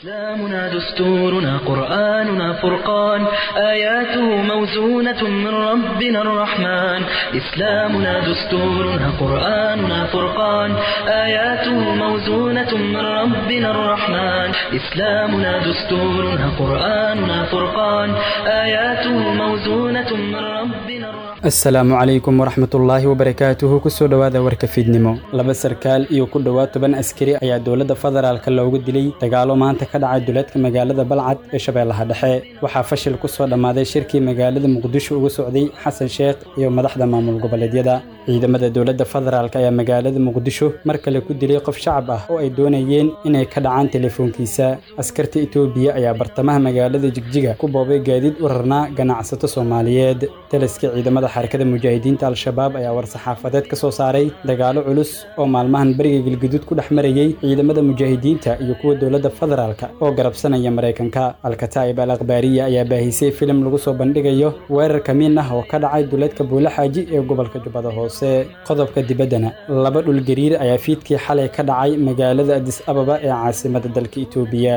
إسلامنا دستورنا قرآننا فرقان آياته موزونة من ربنا الرحمن إسلامنا دستورنا قرآننا فرقان آياته موزونة من ربنا الرحمن إسلامنا دستورنا قرآننا فرقان آياته موزونة من ربنا الرحمن asalaamu calaykum waraxmat ullaahi wabarakaatuhu kusoo dhowaada warka fiidnimo laba sarkaal iyo ku dhowaad toban askari ayaa dowladda federaalka loogu dilay dagaalo maanta ka dhacay duleedka magaalada balcad ee shabeellaha dhexe waxaa fashil ku soo dhammaaday shirkii magaalada muqdisho uga socday xasan sheekh iyo madaxda maamul goboleedyada ciidamada dowladda federaalk ayaa magaalada muqdisho mar kale ku dilay qof shacab ah oo ay doonayeen inay ka dhacaan telefoonkiisa askarta etoobiya ayaa bartamaha magaalada jigjiga ku boobay gaadiid u rarnaa ganacsato soomaaliyeed taliska ciidamada xarakada mujaahidiinta al-shabaab ayaa war-saxaafadeed ka soo saaray dagaalo culus oo maalmahan beriga galguduud ku dhex marayey ciidamada mujaahidiinta iyo kuwa dowladda federaalka oo garabsanaya maraykanka alkataa'ib al akhbaariya ayaa baahisay filim lagu soo bandhigayo weerar kamiin ah oo ka dhacay duleedka buulaxaaji ee gobolka jubbada hoose qodobka dibaddana laba dhul gariir ayaa fiidkii xalay ka dhacay magaalada adis ababa ee caasimada dalka itoobiya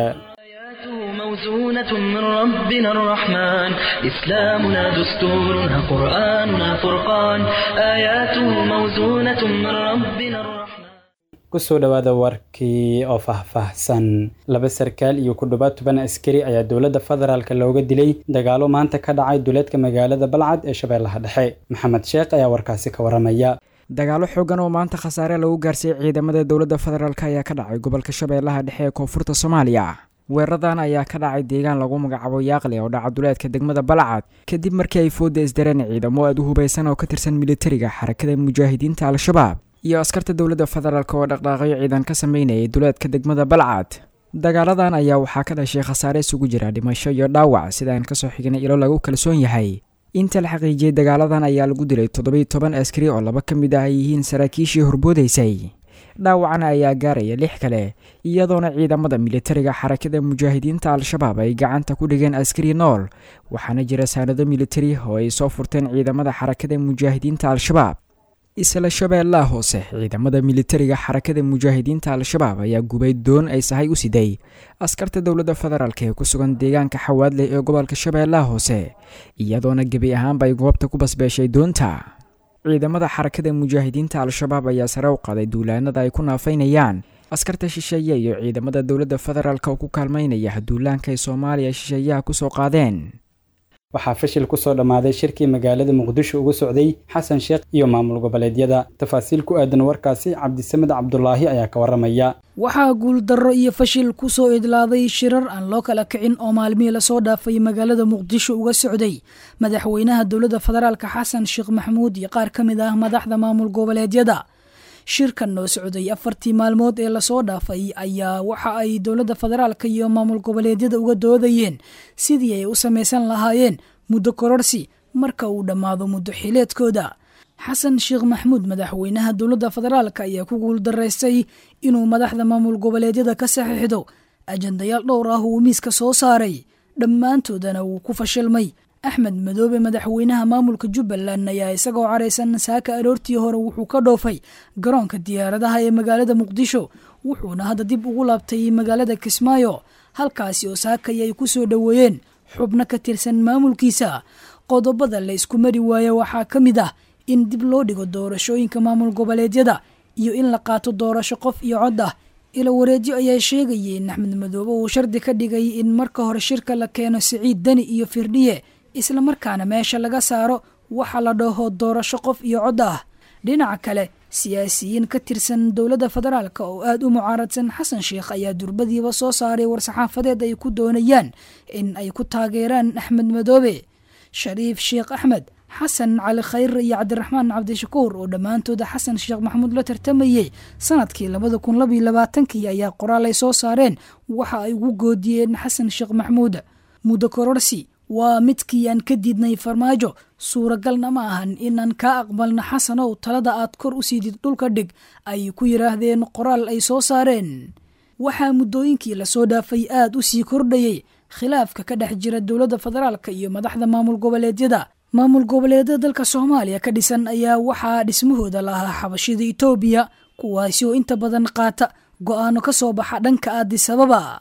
موزونة من ربنا الرحمن إسلامنا دستورنا قرآننا فرقان آياته موزونة من ربنا الرحمن kusoo dhowaada warkii oo faahfaahsan laba sarkaal iyo ku dhowaad toban askari ayaa dowladda federaalk looga dilay dagaalo maanta ka dhacay duleedka magaalada balcad ee shabeellaha dhexe maxamed sheekh ayaa warkaasi ka waramaya dagaalo xoogan oo maanta khasaare lagu gaarsiiyey ciidamada dowladda federaalk ayaa ka dhacay gobolka shabeellaha dhexe ee koonfurta soomaaliya weeraradan ayaa ka dhacay deegaan lagu magacaabo yaaqli oo dhaca duleedka degmada balcad kadib markii ay fooda isdareen ciidamo aad u hubaysan oo ka tirsan militariga xarakada mujaahidiinta al-shabaab iyo askarta dowladda federaalk oo dhaqdhaaqyo ciidan ka sameynayay duleedka degmada balcad dagaaladan ayaa waxaa ka dhashay khasaare isugu jira dhimasho iyo dhaawac sidaan kasoo xignay ilo lagu kalsoon yahay inta la xaqiijiyey dagaaladan ayaa lagu dilay toddobiy toban askari oo laba ka mid ah ay yihiin saraakiishii horboodaysay dhaawacana ayaa gaaraya lix kale iyadoona ciidamada militariga xarakada mujaahidiinta al-shabaab ay gacanta ku dhigeen askari nool waxaana jira saanado militari oo ay soo furteen ciidamada xarakada mujaahidiinta al-shabaab isla shabeellaha hoose ciidamada militariga xarakada mujaahidiinta al-shabaab ayaa gubay doon ay sahay u siday askarta dowladda federaalk ee ku sugan deegaanka xawaadleh ee gobolka shabeellaha hoose iyadoona gebi ahaanba ay goobta ku basbeeshay doonta ciidamada xarakada mujaahidiinta al-shabaab ayaa sare u qaaday duulaanada ay ku naafaynayaan askarta shisheeye iyo ciidamada dowladda federaalk oo ku kaalmaynaya duulaanka ay soomaaliya shisheeyaha kusoo qaadeen waxaa fashil ku soo dhammaaday shirkii magaalada muqdisho uga socday xasan sheekh iyo maamul goboleedyada tafaasiil ku aadan warkaasi cabdisamed cabdulaahi ayaa ka waramaya waxaa guuldarro iyo fashil ku soo idlaaday shirar aan loo kala kicin oo maalmihii lasoo dhaafay magaalada muqdisho uga socday madaxweynaha dowladda federaalka xasan sheekh maxamuud iyo qaar ka mid ah madaxda maamul goboleedyada shirkan noo socday afartii maalmood ee lasoo dhaafay ayaa waxa ay dowladda federaalka iyo maamul goboleedyada uga doodayeen sidii ay u samaysan lahaayeen muddo kororsi marka uu dhammaado muddo xileedkooda xasan sheekh maxamuud madaxweynaha dowladda federaalk ayaa ku guuldaraystay inuu madaxda maamul goboleedyada ka saxiixdo ajandayaal dhowr ah uu miiska soo saaray dhammaantoodana wuu ku fashilmay axmed madoobe madaxweynaha maamulka jubbaland ayaa isagoo caraysan saaka aroortii hore wuxuu ka dhoofay garoonka diyaaradaha ee magaalada muqdisho wuxuuna hadda dib ugu laabtay magaalada kismaayo halkaasi oo saakay ay ku soo dhoweeyeen xubno ka tirsan maamulkiisa qodobada la isku mari waaye waxaa ka mid ah in dib loo dhigo doorashooyinka maamul goboleedyada iyo in la qaato doorasho qof iyo cod ah ilo wareedyo ayaa sheegayay in axmed madoobe uu shardi ka dhigay in marka hore shirka la keeno siciid deni iyo firdhiye islamarkaana meesha laga saaro waxa la dhaho doorasho qof iyo cod ah dhinaca kale siyaasiyiin ka tirsan dowladda federaalk oo aada u mucaaradsan xasan sheekh ayaa durbadiiba soo saaray war-saxaafadeed ay ku doonayaan in ay ku taageeraan axmed madoobe shariif sheekh axmed xasan cali khayr iyo cabdiraxmaan cabdishakuur oo dhammaantooda xasan sheekh maxamuud la tartamayey sanadkii labada kun labaiyo labaatankii ayaa qoraal ay soo saareen waxa ay ugu goodiyeen xasan sheekh maxamuud muddo kororsi waa midkii aan ka diidnay farmaajo suuragalna ma ahan inaan kaa aqbalno xasanow talada aad kor u siidid dhulka dhig ay ku yidhaahdeen qoraal ay soo saareen waxaa muddooyinkii lasoo dhaafay aada u sii kordhayey khilaafka ka dhex jira dowladda federaalk iyo madaxda maamul goboleedyada maamul goboleedyada dalka soomaaliya ka dhisan ayaa waxaa dhismahooda lahaa xabashida itoobiya kuwaasi oo inta badan qaata go-aano ka soo baxa dhanka aadisababa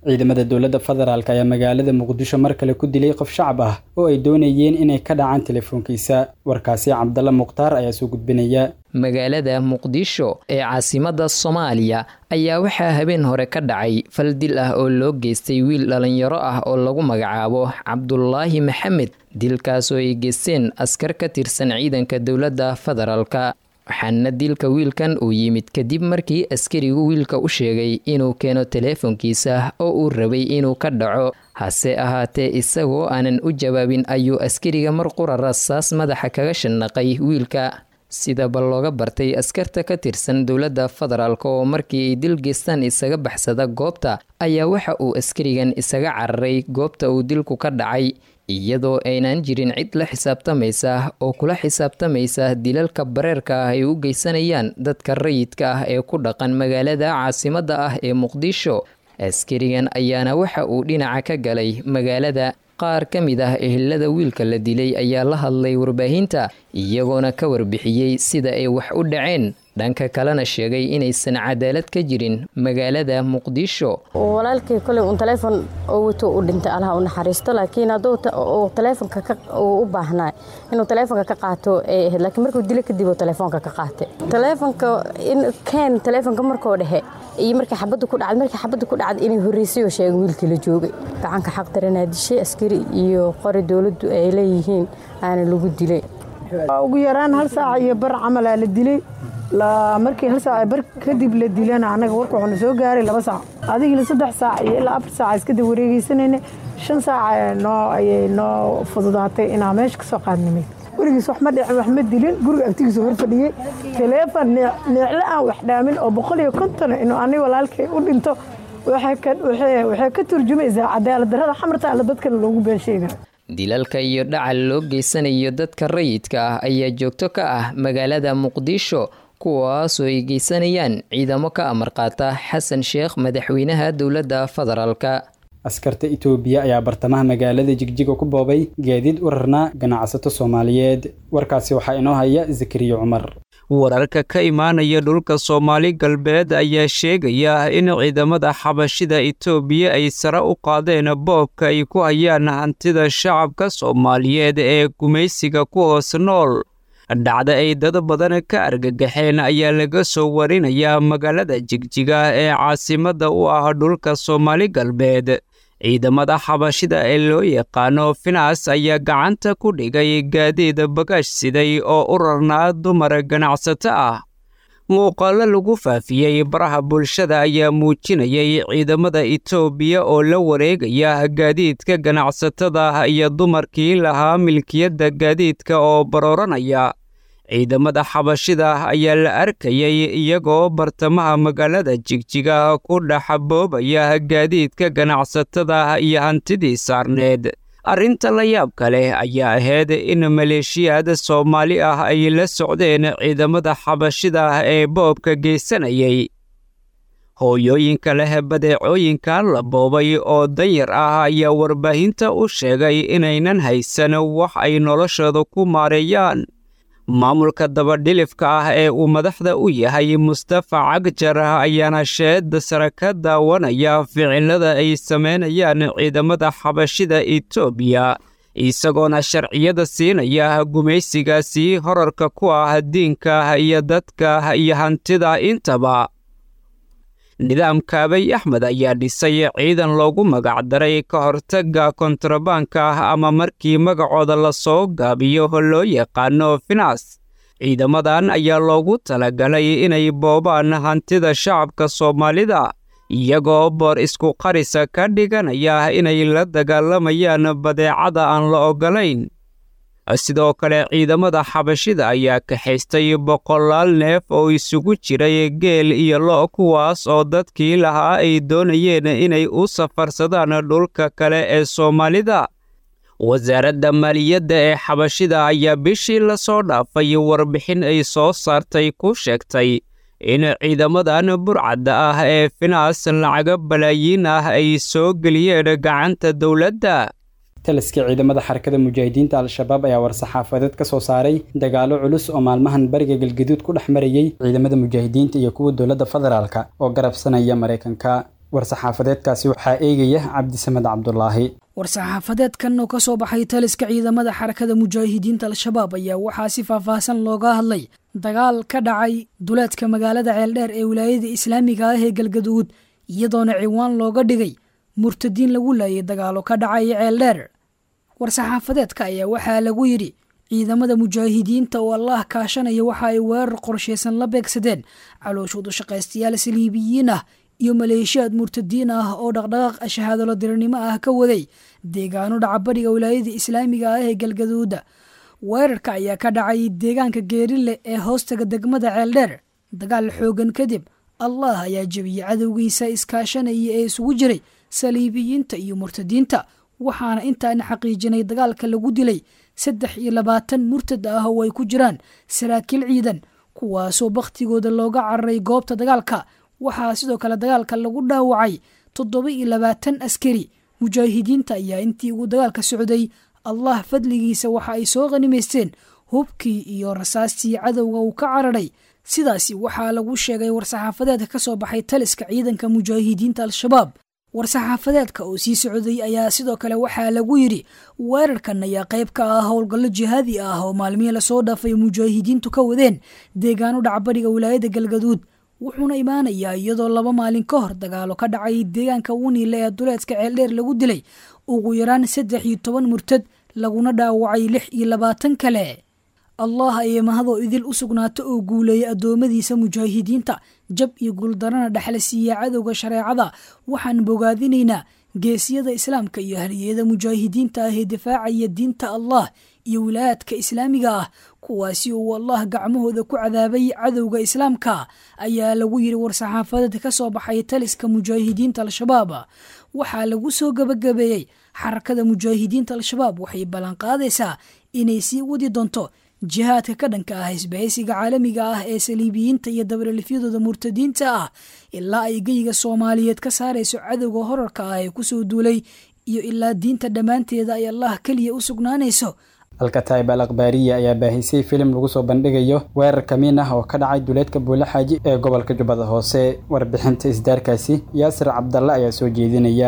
ciidamada dowladda federaalk ayaa magaalada muqdisho mar kale ku dilay qof shacab ah oo ay doonayeen inay ka dhacaan telefoonkiisa warkaasi cabdalla mukhtaar ayaa soo gudbinaya magaalada muqdisho ee caasimadda soomaaliya ayaa waxaa habeen hore ka dhacay fal dil ah oo loo geystay wiil dhallinyaro ah oo lagu magacaabo cabdulaahi maxamed dilkaasoo ay geysteen askar ka tirsan ciidanka dowladda federaalka waxaana dilka wiilkan uu yimid kadib markii askarigu wiilka u sheegay inuu keeno teleefonkiisa oo uu rabay inuu ka dhaco hase ahaatee isagoo aanan u jawaabin ayuu askariga mar qura rasaas madaxa kaga shanaqay wiilka sidaba looga bartay askarta ka tirsan dowladda federaalk oo markii ay dil geystaan isaga baxsada goobta ayaa waxa uu askarigan isaga cararay goobta uu dilku ka dhacay iyadoo aynan jirin cid la xisaabtamaysa oo kula xisaabtamaysa dilalka bareerka ah ay u geysanayaan dadka rayidka ah ee ku dhaqan magaalada caasimadda ah ee muqdisho askarigan ayaana waxa uu dhinaca ka galay magaalada qaar ka mid ah ehelada wiilka la dilay ayaa la hadlay warbaahinta iyagoona ka warbixiyey sida ay wax u dhaceen dhanka kalena sheegay inaysan cadaalad ka jirin magaalada muqdisho walaalkii koley uun taleefon oo wato u dhintay allaha u naxariisto laakiin hadduu taleefonka u baahnaa inuu taleefonka ka qaato ay ahayd laakiin markuu dilo kadib uu taleefonka ka qaatay taleefonka in keen taleefonka markoo dhexe iyo markii xabadda ku dhacday markii xabadda ku dhacday inay horreysay oo sheegay wiilkii la joogay gacanka xaq daranaa dishay askari iyo qori dowladdu ay leeyihiin aana lagu dilay ugu yaraan hal saac iyo bar camalaa la dilay markii hal saac bar kadib la dilana annaga warka wuxuuna soo gaaray laba saac adigila saddex saac iyo ilaa afar saac iskada wareegeysanayna shan saac noo ayay noo fududaatay inaa meesha ka soo qaadnimay weligiis wax ma dhicin wax ma dilin guriga agtigiisa hor fadhiyey taleefon neecle aan wax dhaamin oo boqol iyo konton inuu ani walaalkay u dhinto waxay ka turjumaysaa cadaalad darrada xamarta alle dadkana loogu been sheega dilalka iyo dhacal loo geysanayo dadka rayidka ah ayaa joogto ka ah magaalada muqdisho kuwaasoo ay geysanayaan ciidamo ka amar qaata xasan sheekh madaxweynaha dowladda federaalka askarta itoobiya ayaa bartamaha magaalada jigjiga ku boobay gaadiid u rarnaa ganacsato soomaaliyeed warkaasi waxaa inoo haya zakariya cumar wararka ka imaanaya dhulka soomaali galbeed ayaa sheegaya in ciidamada xabashida itoobiya ay sare u qaadeen boobka ay ku hayaan hantida shacabka soomaaliyeed ee gumaysiga ku hoos nool dhacda ay dad badan ka argagaxeen ayaa laga soo warinayaa magaalada jigjiga ee caasimadda u ah dhulka soomaali galbeed ciidamada xabashida ee loo yaqaano finas ayaa gacanta ku dhigay gaadiid bagaash siday oo u rarnaa dumar ganacsato ah muuqaallo lagu faafiyey baraha bulshada ayaa muujinayay ciidamada itoobiya oo la wareegaya gaadiidka ganacsatada iyo dumarkii lahaa milkiyadda gaadiidka oo barooranaya ciidamada xabashida ayaa la arkayay iyagoo bartamaha magaalada jigjiga ku dhaxaboobaya gaadiidka ganacsatada iyo hantidii saarneed arrinta la yaabka leh ayaa ahayd in maleeshiyaad soomaali ah ay la socdeen ciidamada xabashida ee boobka geysanayay hooyooyinka leh badeecooyinka la boobay oo danyar ah ayaa warbaahinta u sheegay inaynan haysan wax ay noloshooda ku maareeyaan maamulka dabadhilifka ah ee uu madaxda u yahay mustafa cagjar ayaana sheeda sare ka daawanaya ficilada ay samaynayaan ciidamada xabashida itoobiya isagoona sharciyada siinaya gumaysigaasi horarka ku ah diinka iyo dadka iyo hantida intaba nidaamka abay axmed ayaa dhisay ciidan loogu magacdaray ka hortagga kontrabaanka ah ama markii magacooda lasoo gaabiyo loo yaqaano finas ciidamadan ayaa loogu talagalay inay boobaan hantida shacabka soomaalida iyagoo boor isku qarisa ka dhiganaya inay la dagaalamayaan badeecada aan la oggolayn sidoo kale ciidamada xabashida ayaa kaxaystay boqolaal neef oo isugu jiray geel iyo lo' kuwaas oo dadkii lahaa ay doonayeen inay u safarsadaan dhulka kale ee soomaalida wasaaradda maaliyadda ee xabashida ayaa bishii lasoo dhaafay warbixin ay soo saartay ku sheegtay in ciidamadan burcadda ah ee finaas lacaga balaayiin ah ay soo geliyeen gacanta dowladda taliska ciidamada xarakada mujaahidiinta al-shabaab ayaa war-saxaafadeed ka soo saaray dagaalo culus oo maalmahan bariga galgaduud ku dhex marayey ciidamada mujaahidiinta iyo kuwa dowladda federaalka oo garabsanaya maraykanka war-saxaafadeedkaasi waxaa eegaya cabdisamed cabdulaahi war-saxaafadeedkan oo ka soo baxay taliska ciidamada xarakada mujaahidiinta al-shabaab ayaa waxaa si faahfaahsan looga hadlay dagaal ka dhacay duleedka magaalada ceeldheer ee wilaayada islaamiga ah ee galgaduud iyadoona ciwaan looga dhigay murtadiin lagu laayay dagaalo ka dhacay ceeldheer war-saxaafadeedka ayaa waxaa lagu yidhi ciidamada mujaahidiinta oo allah kaashanaya waxa ay weerar qorshaysan la beegsadeen calooshoodu shaqaystayaal saliibiyiin ah iyo maleeshiyaad murtadiin ah oo dhaqdhaqaaq shahaadalo dirirnimo ah ka waday deegaano dhacabadhiga wilaayada islaamiga ah ee galgaduuda weerarka ayaa ka dhacay deegaanka geerile ee hoostaga degmada ceeldheer dagaal xoogan kadib allah ayaa jebiyey cadowgiisa iskaashanaya ee isugu jiray saliibiyiinta iyo murtadiinta waxaana intaana xaqiijinay dagaalka lagu dilay saddex iyo labaatan murtad ah oo ay ku jiraan saraakiil ciidan kuwaasoo bakhtigooda looga cararay goobta dagaalka waxaa sidoo kale dagaalka lagu dhaawacay toddoba iyo labaatan askari mujaahidiinta ayaa intii uu dagaalka socday allah fadligiisa waxa ay soo qanimaysteen hubkii iyo rasaastii cadowga uu ka cararay sidaasi waxaa lagu sheegay war-saxaafadeedka ka soo baxay taliska ciidanka mujaahidiinta al-shabaab war-saxaafadeedka oo sii socday ayaa sidoo kale waxaa lagu yidhi weerarkan ayaa qayb ka ah howlgallo jihaadi ah oo maalmihii lasoo dhaafay mujaahidiintu ka wadeen deegaano dhacbadhiga wilaayada galgaduud wuxuuna imaanayaa iyadoo laba maalin ka hor dagaalo ka dhacay deegaanka wuniile ee duleedka ceeldheer lagu dilay ugu yaraan saddex iyo toban murtad laguna dhaawacay lix iyo labaatan kale allah ayay mahadoo idil u sugnaato oo guuleeyay addoommadiisa mujaahidiinta jab iyo guuldarana dhexla siiya cadowga shareecada waxaan bogaadinaynaa geesiyada islaamka iyo haliyada mujaahidiinta ah ee difaacaya diinta allah iyo wilaayaadka islaamiga ah kuwaasi uu allah gacmahooda ku cadaabay cadowga islaamka ayaa lagu yidhi war-saxaafadeed ka soo baxay taliska mujaahidiinta al-shabaab waxaa lagu soo gabagabeeyey xarakada mujaahidiinta al-shabaab waxay ballanqaadaysaa inay sii wadi doonto jihaadka ka dhanka ah isbahaysiga caalamiga ah ee saliibiyiinta iyo dabaralifyadooda murtadiinta ah ilaa ay geyga soomaaliyeed ka saarayso cadowga horarka ah ee kusoo duulay iyo ilaa diinta dhammaanteeda ay allah keliya u sugnaanayso alkataib al akhbaariya ayaa baahisay filim lagu soo bandhigayo weerar kamiin ah oo ka dhacay duleedka buulaxaaji ee gobolka jubbada hoose warbixinta isdaarkaasi yaasir cabdalle ayaa soo jeedinaya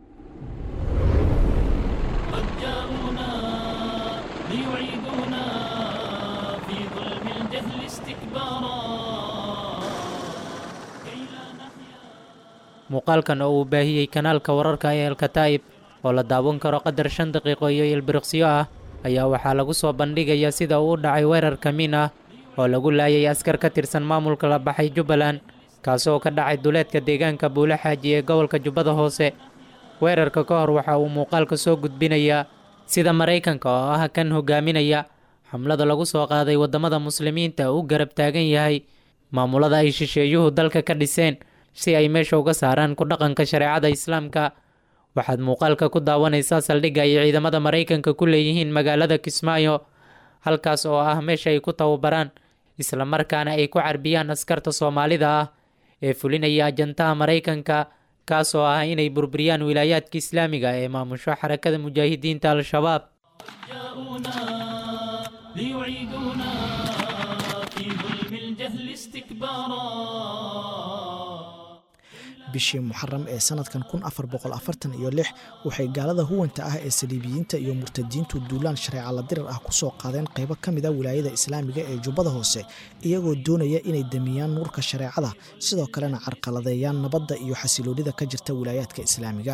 muuqaalkan oo uu baahiyey kanaalka wararka ee alkataa'ib oo la daawan karo qadar shan daqiiqo iyo ilbiriqsyo ah ayaa waxaa lagu soo bandhigayaa sida uu u dhacay weerar kamiin ah oo lagu laayay askar ka tirsan maamulka la baxay jubbaland kaasoo ka dhacay duleedka deegaanka buulaxaaji ee gobolka jubbada hoose weerarka ka hor waxa uu muuqaalka soo gudbinayaa sida maraykanka oo ah kan hogaaminaya xamlada lagu soo qaaday waddamada muslimiinta uu garab taagan yahay maamulada ay shisheeyuhu dalka ka dhiseen si ay meesha uga saaraan ku dhaqanka shareecada islaamka waxaad muuqaalka ku daawanaysaa saldhigga ay ciidamada maraykanka ku leeyihiin magaalada kismaayo halkaas oo ah meesha ay ku tababaraan islamarkaana ay ku carbiyaan askarta soomaalida ah ee fulinaya ajantaha maraykanka kaas oo ah inay burburiyaan wilaayaadka islaamiga ee maamusho xarakada mujaahidiinta al-shabaab bishii muxaram ee sanadkan kun afar boqol afartan iyo lix waxay gaalada huwanta ah ee saliibiyiinta iyo murtadiintu duulaan shareeca la dirar ah ku soo qaadeen qaybo ka mid a wilaayada islaamiga ee jubbada hoose iyagoo doonaya inay damiyaan nuurka shareecada sidoo kalena carqaladeeyaan nabadda iyo xasiloonida ka jirta wilaayaadka islaamiga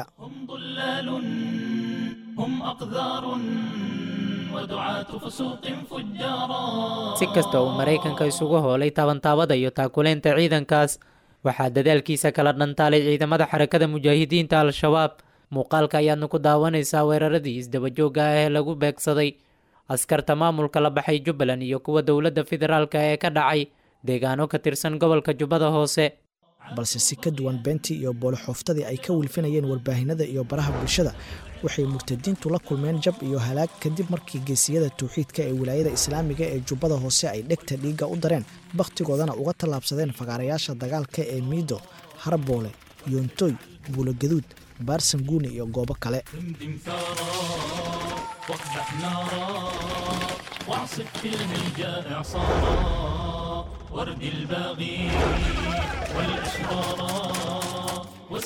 si kasta uu maraykanka isugu hoolay taabantaabada iyo taakuleynta ciidankaas waxaa dadaalkiisa kala dhantaalay ciidamada xarakada mujaahidiinta al-shabaab muuqaalka ayaadna ku daawanaysaa weeraradii isdabajooga ah ee lagu beegsaday askarta maamulka la baxay jubbaland iyo kuwa dowladda federaalka ee ka dhacay deegaano ka tirsan gobolka jubbada hoose balse si ka duwan beentii iyo boolixooftadii ay ka wilfinayeen warbaahinada iyo baraha bulshada waxay murtadiintu la kulmeen jab iyo halaag kadib markii geesiyada tawxiidka ee wilaayada islaamiga ee jubbada hoose ay dhegta dhiigga u dareen bakhtigoodana uga tallaabsadeen fagaarayaasha dagaalka ee miido harboole yoontoy buulogaduud baarsanguuni iyo goobo kale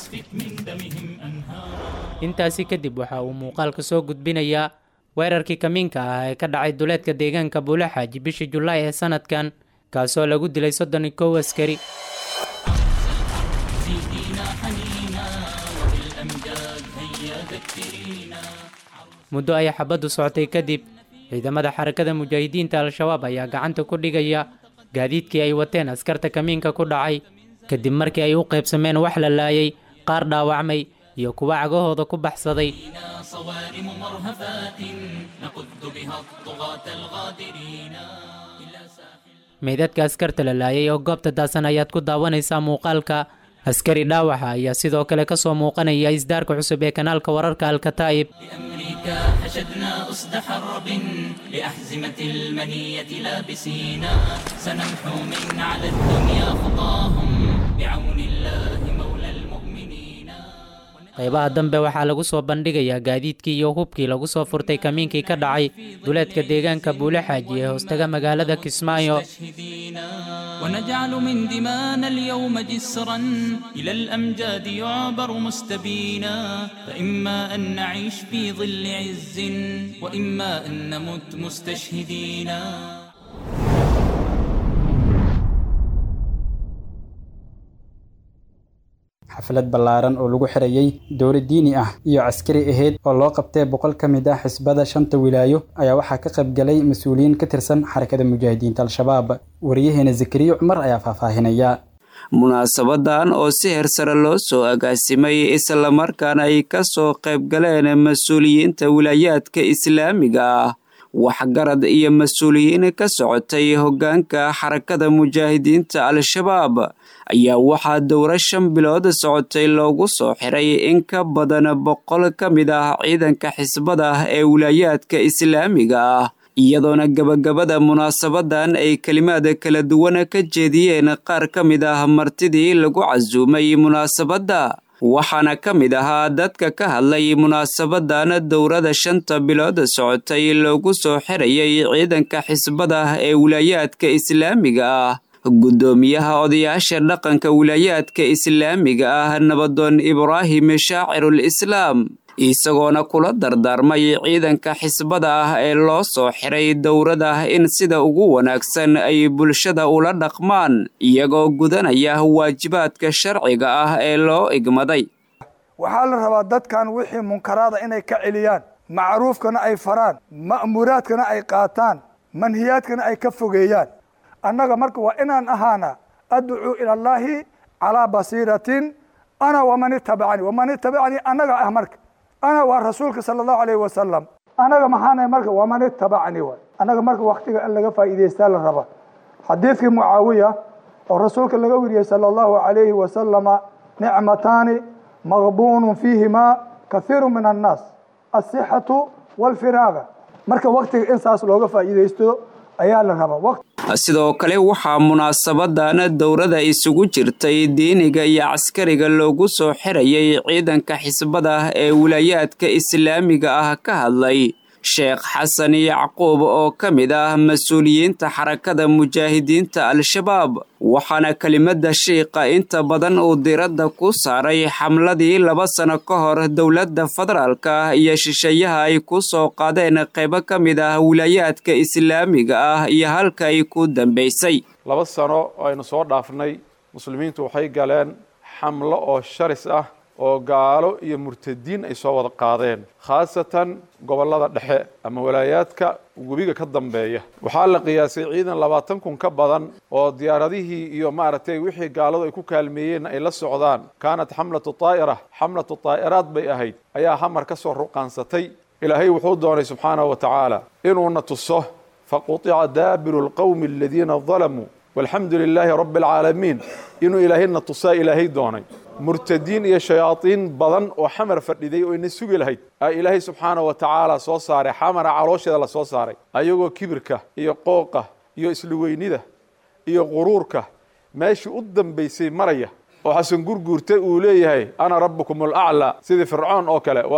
intaasi kadib waxa uu muuqaalka soo gudbinayaa weerarkii kamiinka ah ee ka dhacay duleedka deegaanka buulaxaaji bishii julaay ee sanadkan kaasoo lagu dilay soddon iyo kow askari muddo ay xabaddu socotay kadib ciidamada xarakada mujaahidiinta al-shabaab ayaa gacanta ku dhigaya gaadiidkii ay wateen askarta kamiinka ku dhacay kadib markii ay u qaybsameen wax la laayay qaar dhaawacmay iyo kuwa cagahooda ku baxsaday meydadka askarta la laayay oo goobta daasan ayaad ku daawanaysaa muuqaalka askari dhaawaxa ayaa sidoo kale ka soo muuqanaya isdaarka cusub ee kanaalka wararka alkataa'ib حشدنا أسد حرب لأحزمة المنية لابسينا سنمحو من على الدنيا خطاهم بعون الله مولى المؤمنين qaybaha dambe waxaa lagu soo bandhigayaa gaadiidkii iyo hubkii lagu soo furtay kamiinkii ka dhacay duleedka deegaanka buulaxaaji ee hoostaga magaalada kismaayo ونجعل من دمانا اليوم جسرا إلى الأمجاد يعبر مستبينا فإما أن نعيش في ظل عز وإما أن نمت مستشهدينا xaflad ballaaran oo lagu xirayey dowlad diini ah iyo caskari ahayd oo loo qabtay boqol ka mid ah xisbada shanta wilaayo ayaa waxaa ka qayb galay mas-uuliyiin ka tirsan xarakada mujaahidiinta al-shabaab wariyaheena zakariya cumar ayaa faahfaahinaya munaasabadan oo si hersare loo soo agaasimay islamarkaana ay ka soo qayb galeen mas-uuliyiinta wilaayaadka islaamiga ah waxgarad iyo mas-uuliyiin ka socotay hoggaanka xarakada mujaahidiinta al-shabaab ayaa waxaa dowro shan bilood socotay loogu soo xiray in ka badan boqol ka mid ah ciidanka xisbada ee wilaayaadka islaamiga ah iyadoona gebagabada munaasabadan ay kelimaad kala duwan ka jeediyeen qaar ka mid ah martidii lagu casuumay munaasabadda waxaana ka mid ahaa dadka ka hadlay munaasabadan dowrada shanta bilood socotay loogu soo xirayay ciidanka xisbada ee wilaayaadka islaamiga ah guddoomiyaha odayaasha dhaqanka wilaayaadka islaamiga ah nabadoon ibraahim shaacirul islaam isagoona kula dardaarmay ciidanka xisbada ah ee loo soo xiray dowrada in sida ugu wanaagsan ay bulshada ula dhaqmaan iyagoo gudanaya waajibaadka sharciga ah ee loo igmaday waxaa la rabaa dadkan wixii munkaraada inay ka celiyaan macruufkana ay faraan ma'muuraadkana ay qaataan manhiyaadkana ay ka fogeeyaan annaga marka waa inaan ahaana adcuu ila allaahi calaa basiiratin ana waman itabacanii waman itabacanii annaga ah marka ana waa rasuulka sala allahu alayhi wasalam annaga maxaana marka waman itabacanii waay annaga marka waktiga in laga faa'iidaystaa la raba xadiidkii mucaawiya oo rasuulka laga weriyey sala allahu alayhi wasalama nicmataani maqbuunun fiihimaa kathiiru min annaas asixatu walfiraaga marka waktiga in saas looga faa'iidaysto ayaa la rabaa sidoo kale waxaa munaasabadan dowrada isugu jirtay diiniga iyo caskariga loogu soo xirayay ciidanka xisbada ee wilaayaadka islaamiga ah ka hadlay sheekh xasan yacquub oo ka mid ah mas-uuliyiinta xarakada mujaahidiinta al-shabaab waxaana kelimada shiiqa inta badan uu diradda ku saaray xamladii laba sano ka hor dowladda federaalka iyo shisheeyaha ay ku soo qaadeen qaybo ka mid ah wilaayaadka islaamiga ah iyo halka ay ku dambaysay laba sano oo aynu soo dhaafnay muslimiintu waxay galeen xamlo oo sharis ah oo gaalo iyo murtadiin ay soo wada qaadeen khaasatan gobollada dhexe ama walaayaadka webiga ka dambeeya waxaa la qiyaasay ciidan labaatan kun ka badan oo diyaaradihii iyo maaragtay wixii gaaladu ay ku kaalmeeyeen ay la socdaan kaanat xamlatu taa'ira xamlatu taa'iraad bay ahayd ayaa hamar ka soo ruqaansatay ilaahay wuxuu doonay subxaanahu wa tacaala inuuna tuso faqutica daabiru lqowmi aladiina dalamuu walxamdu lilaahi rabbi alcaalamiin inuu ilaahayna tusaa ilaahay doonay murtadiin iyo shayaadiin badan oo xamar fadhiday oo ina sugi lahayd aa ilaahay subxaana wa tacaala soo saaray xamara caloosheeda la soo saaray ayagoo kibirka iyo qooqa iyo isluweynida iyo quruurka meeshii u dambaysay maraya oo xasan gurguurta uu leeyahay ana rabbukum alaclaa sidii fircoon oo kale waa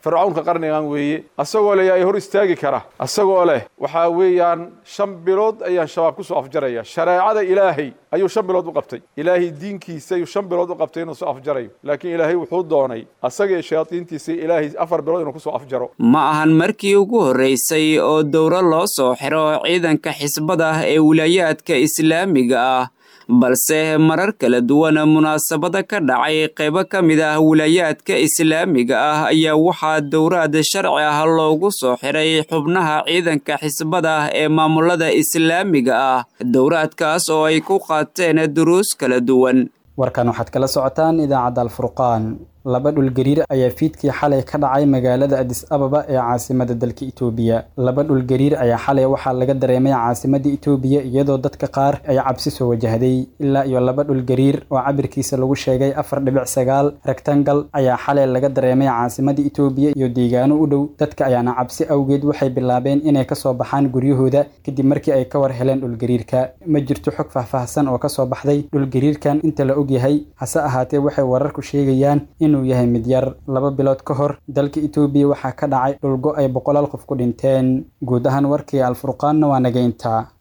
fircawnka qarnigan weeye asagoo leh yaa hor istaagi kara asagoo leh waxaa weeyaan shan bilood ayaan shabaab kusoo afjaraya shareecada ilaahay ayuu shan bilood u qabtay ilaahay diinkiisa ayuu shan bilood u qabtay inuu soo afjarayo laakiin ilaahay wuxuu doonay asaga iyo shayaadiintiisa ilaahay afar bilood inuu kusoo afjaro ma ahan markii ugu horreysay oo dowro loo soo xiro ciidanka xisbada ee wilaayaadka islaamiga ah balse marar kala duwan munaasabada ka dhacay qaybo ka mid ah wilaayaadka islaamiga ah ayaa waxaa dowraad sharci ah loogu soo xiray xubnaha ciidanka xisbada ee maamulada islaamiga ah dowraadkaas oo ay ku qaateen duruus kala duwan warkan waxaad kala socotaan idaacadda alfurqaan laba dhulgariir ayaa fiidkii xalay ka dhacay magaalada adis ababa ee caasimada dalka itoobiya laba dhulgariir ayaa xalay waxaa laga dareemay caasimadda itoobiya iyadoo dadka qaar ay cabsi soo wajahday ilaa iyo laba dhulgariir oo cabirkiisa lagu sheegay afar dhibic sagaal rectangal ayaa xalay laga dareemay caasimadda itoobiya iyo deegaano u dhow dadka ayaana cabsi awgeed waxay bilaabeen inay kasoo baxaan guryahooda kadib markii ay ka war heleen dhulgariirka ma jirto xog faahfaahsan oo kasoo baxday dhulgariirkan inta la ogyahay hase ahaatee waxay wararku sheegayaan in inuu yahay mid yar laba bilood ka hor dalka itoobiya waxaa ka dhacay dhulgo ay boqolaal qof ku dhinteen guud ahaan warkii alfurqaanna waa nageynta